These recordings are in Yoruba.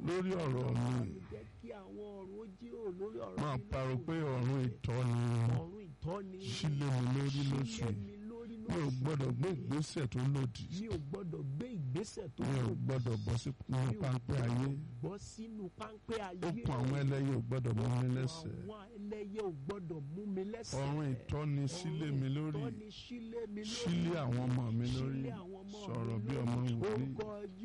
lórí ọ̀rọ̀ mi jẹ́ kí àwọn ọ̀run ó jíròrò lórí ọ̀rọ̀ máa mi parọ́ lóṣù pé yìí. ọ̀run ìtọ́ni ọ̀run ìtọ́ni sílẹ̀ mi lórí lóṣù sílẹ̀ yìí mi lórí mi ò lóṣù gbọ́dọ̀ gbé yìí. ìgbésẹ̀ tó lòdì mi ò gbọ́dọ̀ gbé ìgbésẹ̀ tó mi ò lòdì. gbọ́dọ̀ bọ́ sí Mi ò páńpẹ́ ayé gbọ́dọ̀ bọ́ sínú páńpẹ́ ayé okùn àwọn ẹlẹ́yẹ ò gbọ́dọ̀ mú mi lẹ́sẹ̀ àwọn ẹlẹ́yẹ ò gbọ́dọ̀ mú mi lẹ́sẹ̀ ọ̀run ìtọ́ni sílẹ̀ mi lórí ìtọ́ni sílẹ̀ mi lórí sílẹ̀ àwọn ọmọ mi lórí sílẹ̀ àwọn ọmọ mi sọ̀rọ̀ bí lórí. ọmọ wòlíì orúkọ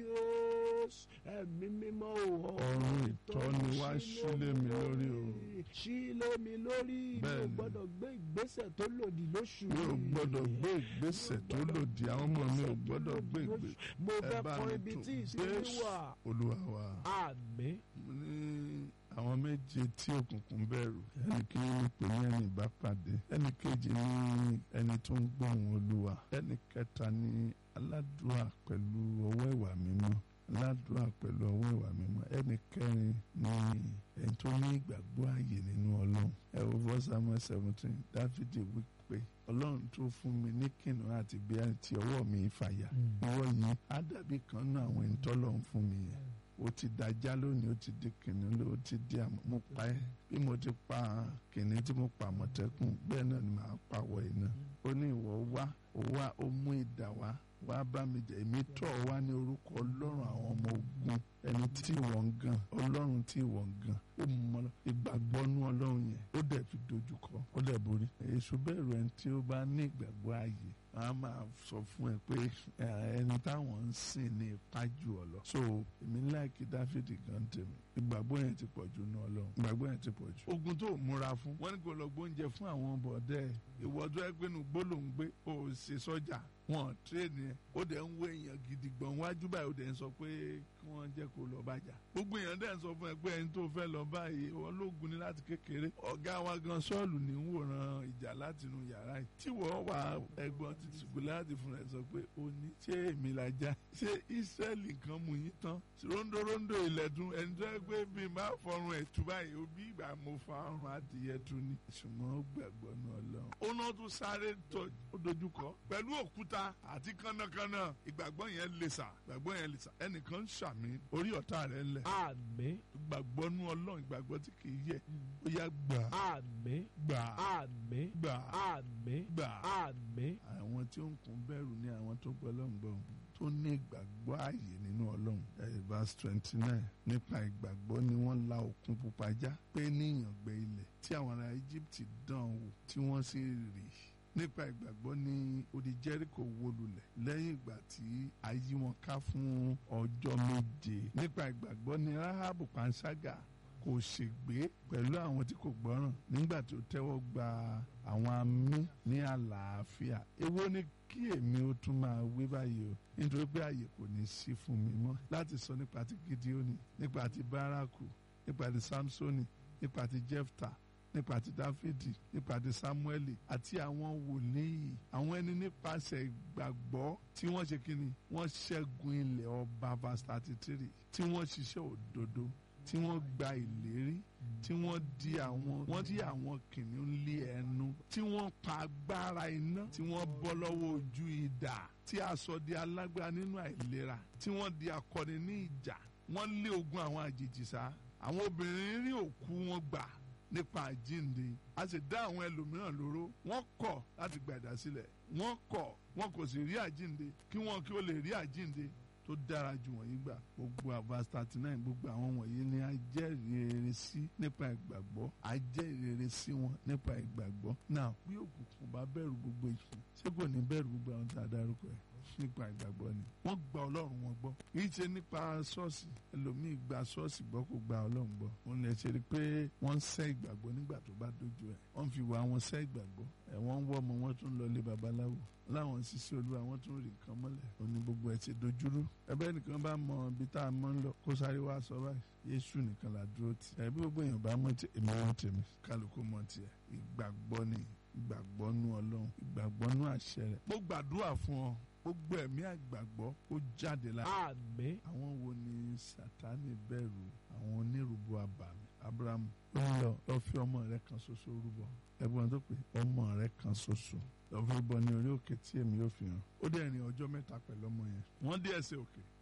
Jésù ẹ̀mí mímọ́ o ọ̀run ìtọ́ni wá sílẹ̀ mi lórí o sílẹ̀ mi lórí mi ò Bẹ́ẹ̀ni. gbọ́dọ̀ gbé ìgbésẹ̀ tó lòdì lóṣù mi ò yìí. gbọ́dọ̀ gbé ìgbésẹ̀ tó lòdì àwọn ọmọ mi ò gbọ́dọ̀ gbé ìgbésẹ̀ mo ẹ fẹ́ bá kọ mi ibi tún tí ìsinmi Jésù wà olúwa wa. àmín mo ní àwọn méje tí òkùnkùn bẹ̀rù ẹnì kìíní ní pè ní ẹni ìbápàdé ẹnì kejì ní ẹni tó ń gbóhùn olúwa ẹnì kẹta ní aládùúrà pẹ̀lú ọwọ́ ìwà mímọ́ aládùúrà pẹ̀lú ọwọ́ ìwà mímọ́ ẹnì kẹrin ní ẹni tó ní ìgbàgbọ́ ààyè nínú ọlọ́run ẹ wo fọ́ samuel seventeen dáfídì wí pé ọlọ́run tó fún mi ní kìnnìún àti bí àti ọwọ́ mi fàyà ìwọ yìí á dàbí kan náà àwọn ẹni tọ́lọ́run fún mi yẹn ó ti dájá lónìí ó ti di kìnìún ló ó ti di àmọ́ mo pa ẹ́ bí mo ti pa kìnìún tí mo pa àmọ̀tẹ́kùn bẹ́ẹ̀ náà ni màá pa wọ iná ó ní ìwọ wá ó wá ó mú idà wá wá bá mi jẹ èmi tọ̀ ọ́ wá ní orúkọ ọlọ́run àwọn ọmọ ogun ẹni tí ìwọ ń gan ọlọ́run tí ìwọ ń gan ó mọ ìgbàgbọ́ nú ọlọ́run yẹn ó dẹ̀ fi dojúkọ ó dẹ̀ borí èṣù bẹ̀rù ẹni tí ó bá ní ìgbàgbọ́ ààyè a máa sọ fún ẹ pé ẹ, ẹni táwọn ń sìn ní ipá jù ọ lọ. so èmi láìkí dáfídì gan tèmi ìgbàgbọ́ yẹn ti pọ̀ jù ní ọlọ́run ìgbàgbọ́ yẹn ti pọ̀ jù. ogun tó múra fún wọ́n ní kó lọ gbóúnjẹ fún àwọn bọ̀dẹ́ ìwọ tó ẹ pé nu gbólóhùn gbé o ò ṣe sọ́jà wọn tírèèni ẹ ó dẹ̀ ń wo èèyàn gidi gbọ̀n wájú báyìí ó dẹ̀ ń sọ pé kí wọ́n jẹ́ kó lọ bàjá gbogbo èèyàn dẹ̀ ń sọ fún ẹ pé ẹni tó fẹ́ lọ báyìí ológun ni láti kékeré ọ̀gá wa gan sọ́ọ̀lù ní ń wòran ìjà látinú yàrá yìí tí wọ́n wà ẹ̀gbọ́n ti tìkú láti fún ẹ sọ pé ó ní ṣé èmi la já ṣé Ísírẹ́lì kan mú yín tán rondorondo ilẹ̀dùn ẹni tó yẹ pé bí má fọrùn ẹ̀ tú báyìí ó bí ìgbà mo fa ọrùn adìyẹ tú ni ṣùgbọ́n ó gbàgbọ́ náà lọ. ó náà tún sáré tọ̀ ó dojúkọ pẹ̀lú òkúta àti kánnakánná ìgbàgbọ́ yẹn lè sà ìgbàgbọ́ yẹn lè sà ẹnìkan ń ṣàmì orí ọ̀tá rẹ̀ ńlẹ̀ àmín ìgbàgbọ́ nú ọlọ́run ìgbàgbọ́ tí kì í yẹ ó yá gbà àmín gbà àmín gbà àmín gbà. àmín àwọn tí ó ń kún bẹ̀rù ní àwọn tó gbọ́ lọ́ngbọ̀n tó ní ìgbàgbọ́ ààyè nínú ọlọ́run ẹ̀ verse twenty nine nípa ìgbàgbọ́ ni wọ́n la òkun pupa já pé níyàn gbẹ ilẹ̀ tí àwọn ará Egypt dán wò tí wọ́n sì rì nípa ìgbàgbọ́ ní odi Jẹ́ríkò wó lulẹ̀ lẹ́yìn ìgbà tí a yí wọn ká fún ọjọ́ méje nípa ìgbàgbọ́ ní Ráhábù panṣágà kò ṣègbé pẹ̀lú àwọn tí kò gbọ́ràn nígbà tó tẹ́wọ́ gba àwọn amí ní àlàáfíà èwo ni kí èmi ó tún máa wí báyìí o nítorí pé àyè kò ní sí fún mi mọ́ láti sọ nípa ti Gídíónì nípa ti Bárákù nípa ti Sámsónì nípa ti Jẹ́fta nípa ti Dáfídì nípa ti Sámúẹ́lì àti àwọn wòlíì àwọn ẹni nípasẹ̀ ìgbàgbọ́ tí wọ́n ṣe kíni wọ́n ṣẹ́gun ilẹ̀ ọba verse thirty three tí wọ́n ṣiṣẹ́ òdodo tí wọ́n gba ìlérí tí wọ́n di àwọn wọ́n di àwọn kìnìún lé ẹnu tí wọ́n pa agbára iná tí wọ́n bọ́ lọ́wọ́ ojú idà tí a sọ di alágbára nínú àìlera tí wọ́n di akọni ní ìjà wọ́n lé ogun àwọn àjèjì sá àwọn obìnrin rí òkú wọn gbà nípa àjínde a sì dá àwọn ẹlòmíràn lóró wọ́n kọ̀ láti gba ìdásílẹ̀ wọ́n kọ̀ wọn kò sì rí àjínde kí wọ́n kí ó lè rí àjínde tó dára jù wọ̀nyí gbà gbogbo verse thirty nine gbogbo àwọn wọ̀nyí ni a jẹ́rìí rere sí nípa ìgbàgbọ́ a jẹ́rìí rere sí wọn nípa ìgbàgbọ́ náà bí òkùnkùn bá bẹ̀rù gbogbo ìfún ṣé kò ní bẹ̀rù gbogbo àwọn tá a dárúkọ ẹ̀ nípa ìgbàgbọ́ ni wọ́n gba ọlọ́run wọn gbọ́ kìí ṣe nípa ṣọ́ọ̀ṣì ẹlòmíì gba ṣọ́ọ̀ṣì gbọ́ kò gba ọlọ́run gbọ́ òun lè ṣe rí pé wọ́n ń sẹ́ ìgbàgbọ́ nígbà tó bá dojú ẹ̀ wọ́n fi wà wọn sẹ́ ìgbàgbọ́ ẹ̀ wọ́n ń wọ́ ọmọ wọn tún lọ lé babaláwo láwọn ṣiṣẹ́ olúwa wọn tún rí nǹkan mọ́lẹ̀ òní gbogbo ẹ̀ ti dojúrú ẹbẹ́ nìkan bá mọ ibi tá a mọ́ ń lọ kó sáré wá sọ báyìí yéṣu nìkan là dúró tì ẹ̀ bí gbogbo èèyàn bá mọ̀ tí èmi wọ́n tèmi kálukú mọ̀ tiẹ̀ ìgbàgbọ́ ni ìgbàgbọ́ nú ọlọ́run ìgbàgbọ́ nú àṣẹ rẹ̀ mo gbàdúrà fún ọ gbogbo ẹ̀mí àgbàgbọ́ kó jáde lára àmín àwọn wo ni sátani bẹ̀rù àwọn onírúbọ àbàmì abrahamu ó ń lọ lọ fi ọmọ rẹ kan ṣoṣo rúbọ ẹ̀gbọ́n tó pé ọmọ rẹ kan ṣoṣo lọ fi bọ ní orí òkè tí èmi yóò fi hàn ó dẹ̀ rìn ọjọ́ mẹ́ta pẹ̀lú ọmọ yẹn wọ́n dé ẹsẹ̀ òkè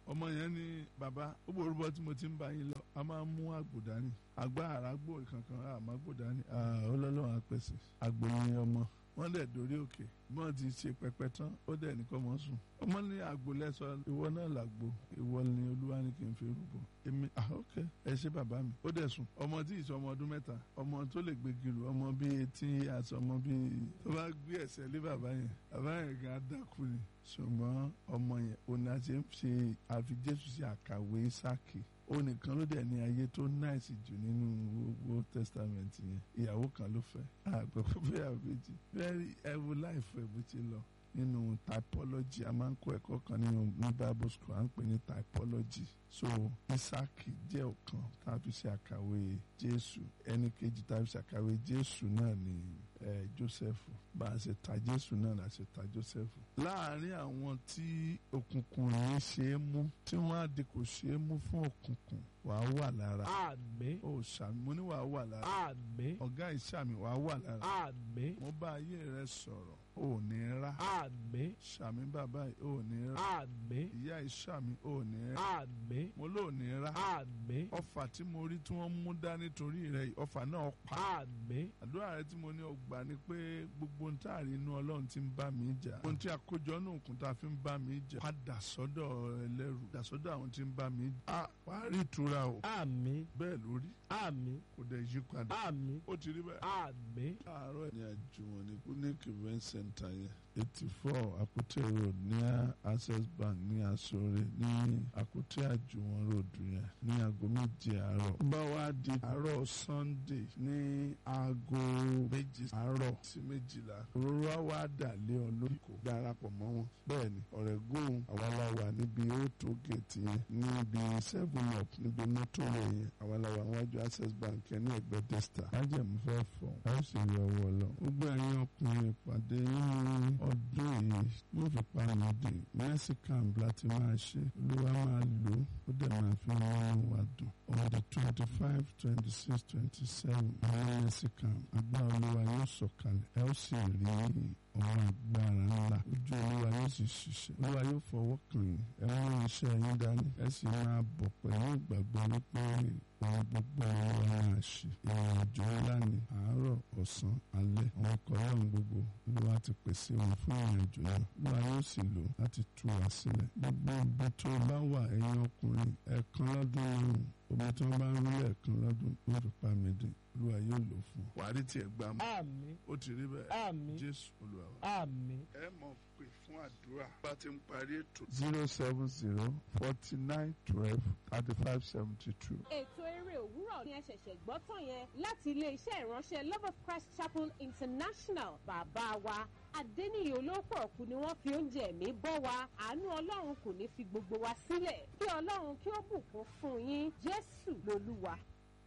ọmọ yẹn ní bàbá ó borúbọ tí mo ti ń bá yín lọ a máa ń mú àgbò dání àgbà àràgbò kankan àmọ́ àgbò dání ọlọ́lọ́run àpèsè àgbò yẹn ọmọ wọ́n dẹ̀ dórí òkè bí wọ́n ti ṣe pẹpẹ tán ó dẹ̀ nìkan mọ́ sùn ọmọ ní àgbò lẹ́sọ ìwọ náà làgbò ìwọ ni olúwa ní kí n fi rúbọ èmi ah ok ẹ ṣe bàbá mi ó dẹ̀ sùn ọmọ tí ìṣọ ọmọ ọdún mẹ́ta ọmọ tó lè gbé gìrù ọmọ bíi etí àti ọmọ bíi tó bá gbé ẹsẹ̀ lé bàbá yẹn bàbá yẹn gan dákú ni ṣùgbọ́n ọmọ yẹn òun àti ń ṣe àfi jésù sí àkàwé sáàkì ó nìkan ló dẹ̀ ní ayé tó náìsì jù nínú gbogbo testament yẹn ìyàwó kan ló fẹ́ àgbẹ̀ fúnfẹ́ ìyàwó méjì very ẹ̀wù láìfọ̀ ẹ̀bù ti lọ nínú typology a máa ń kó ẹ̀kọ́ kan nínú ní bible school à ń pè ní typology so isaki jẹ́ ọ̀kan tá a fi ṣe àkàwé jésù ẹni kejì tá a fi ṣe àkàwé jésù náà ni eh, joseph bá a ṣe ta jésù náà la ṣe ta joseph. láàárín àwọn tí òkùnkùn yìí ṣe é mú tí wọ́n á di kò ṣe é mú fún òkùnkùn wàá wà lára. àmín ó ṣàmì mo ní wàá wà lára. àmín ọ̀gá ìṣàmì wàá wà lára. àmín mo bá ayé rẹ sọ̀rọ̀ ò ní rá. àmín ṣàmì bàbá yìí ò ní rá. àmín ìyá ìṣàmì ò ní rá. àmín mo lò ní rá. àmín ọfà tí mo rí tí wọ́n mú dání torí rẹ̀ yìí, ọfà náà pa. àmín àdúrà rẹ tí mo ní ọgbà ni pé gbogbo ohun tá a rí inú ọlọ́run ti ń bá mi jà ohun tí àkójọ náà kún tá a fi ń bá mi jà padà sọ́dọ̀ ẹlẹ́rù dà sọ́dọ̀ àwọn tí ń bá mi jà a wàá rí ìtura o àmín bẹ́ẹ̀ lórí àmín kò dẹ̀ yí padà àmín ó ti rí bẹ́ẹ̀. àmín àárọ̀ ní àjùmọ̀ ní unique event center yẹn eighty four Akute road ní access bank ní Asore ní Akute àjùmọ̀ road yẹn ní aago méje àárọ̀. bá wa di àárọ̀ Sunday ní aago méjì àárọ̀ sí méjìlá òróró á wá dà lé ọ lórí kò darapọ̀ mọ́ wọn. bẹ́ẹ̀ni ọ̀rẹ́ góhùn àwa la wà níbi auto gate yẹn níbi seven up níbi mọ́tò rẹ̀ yẹn àwa la wà níwájú access bank yẹn ní ẹgbẹ́ testa. májèmú fẹ́ fọ̀ ọ́ ó sì rí ọwọ́ lọ. gbogbo ẹ̀yin ọkùnrin ìpàdé nínú ọdún yìí wọ́n fi pa àmọ́dé mexican láti máa ṣe olúwa máa lò ó dẹ̀ máa fi wọ́n wá dùn. on the twenty five twenty six twenty seven àwọn mexican agbára olúwa yóò sọ̀kalẹ̀ ẹ ó sì rí ọ̀rọ̀ agbára ńlá ojú olúwa yóò sì ṣiṣẹ́ olúwa yóò fọwọ́ kàn yín ẹ mú iṣẹ́ yín dání ẹ sì máa bọ̀ pẹ̀lú ìgbàgbọ́ wípé ohun gbogbo olúwa máa ṣe ìrìn àjò ńlá ni àárọ̀ ọ̀sán alẹ́ àwọn ọkọ̀ ọlọ́run gbogbo olúwa ti pèsè wọn fún ìrìn àjò náà olúwa yóò sì lò láti tú wa sílẹ̀ gbogbo ibi tó bá wà ẹ̀yin ọkùnrin ẹ̀ẹ̀kan lọ́dún lọ́rùn omi tí wọ́n bá ń rí ẹ̀ẹ̀kan lọ́dún ló fi pa mí dín olúwa yóò lò fún ọ. wàá rí tiẹ̀ gbà mọ́ àmín ó ti rí bẹ́ẹ̀ àmín jésù olúwa wa. àmín ẹ mọ̀ pé fún àdúrà bá ti ń parí ètò. zero seven zero forty nine twelve thirty five seventy two. ètò eré òwúrọ̀ ni ẹ ṣẹ̀ṣẹ̀ gbọ́ tán yẹn láti ilé-iṣẹ́ ìránṣẹ́ love of christ chapel international bàbá wa adẹ́niyè olóòpọ̀ ọ̀kú ni wọ́n fi oúnjẹ ẹ̀mí bọ́ wa àánú ọlọ́run kò ní fi gbogbo wa sílẹ̀ kí ọlọ́run kí ó bùkún fún yín jésù lolúwa.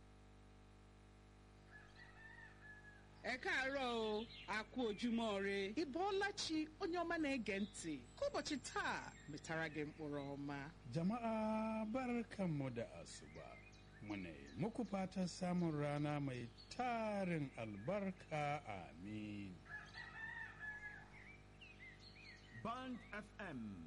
ẹ káàárọ̀ o a kú ojúmọ́ re ịbọọlachi onye ọma na-ege ntị ka ụbọchị taa metara gị mkpụrụ ọma Jama'a barkanmu da asuba. Muna yi muku fatan samun rana mai tarin albarka amin. Band FM